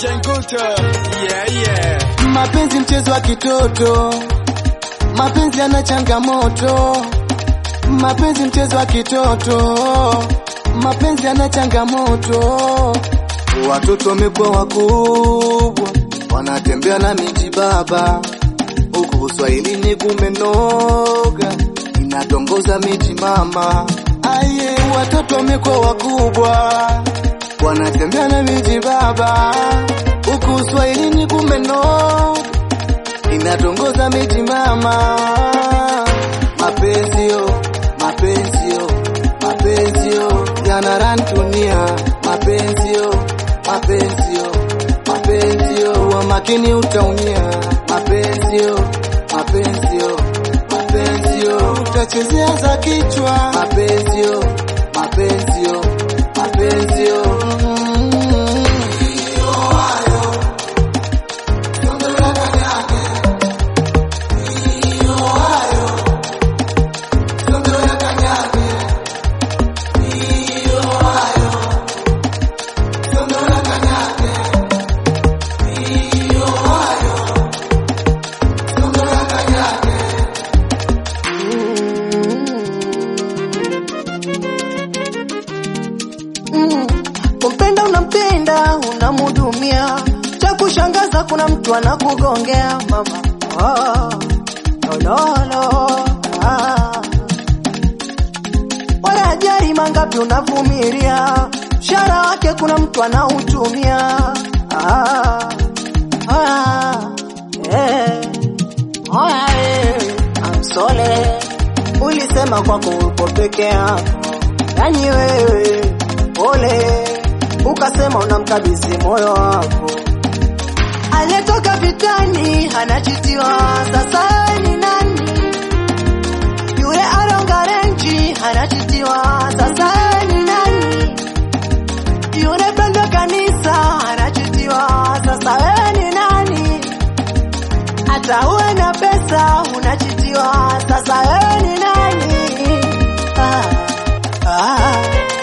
Chenguto. Yeah, yeah. Mapenzi mchezo wa kitoto, mapenzi yana changamoto. Mapenzi mchezo wa kitoto, mapenzi yana changamoto. Watoto wamekuwa wakubwa, wanatembea na miji baba, huku uswahilini kumenoga, inatongoza miji mama. Aye, watoto wamekuwa wakubwa, wanatembea na miji baba, huku uswahilini kumenoga, inatongoza miji mama. Mapenzi yo, mapenzi yo, mapenzi yo yanaran dunia. Mapenzi yo, mapenzi yo, mapenzi yo, wa makini utaumia. Mapenzi yo, mapenzi yo, mapenzi yo, utachezea za kichwa. Mapenzi yo, mapenzi yo, mapenzi yo. Mm. Mm, kumpenda unampenda unamhudumia, cha kushangaza kuna mtu anakugongea mama. Oh, no, no, no. Ah. Wala ajali mangapi unavumilia, mshahara wake kuna mtu anautumia. Ah, ah, eh. Oya, eh, amsole ulisema kwako upo peke yako, yani wewe pole, ukasema unamkabidhi moyo wako. Aliyetoka vitani anachitiwa, sasa wewe ni nani? Yule alonga renji anachitiwa, sasa wewe ni nani? Yule pendo kanisa anachitiwa, sasa wewe ni nani? hata uwe na pesa unachitiwa, sasa wewe ni nani? Ah, ah,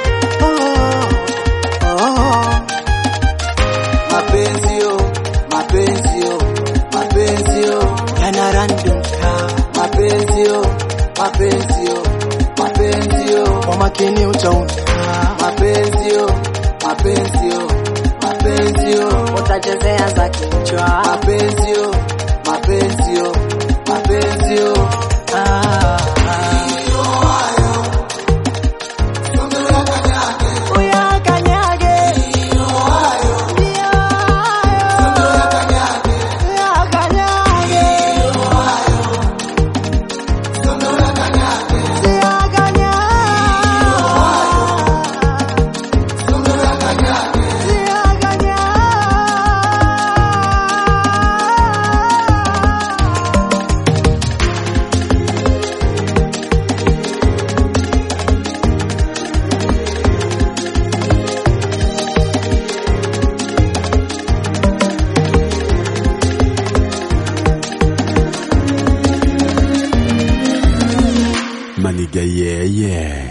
oh, oh. Mapenzi yo, mapenzi yo, mapenzi yo, Yana random mapenzi yo, mapenzi yo, mapenzi yo, kwa makini utaumia, mapenzi yo, mapenzi yo, mapenzi yo, utachezea za kichwa. mapenzi yo, mapenzi yo, mapenzi yo. Ah, uyakanyage. Ndio hayo. Uyakanyage. Maniga, yeah, yeah.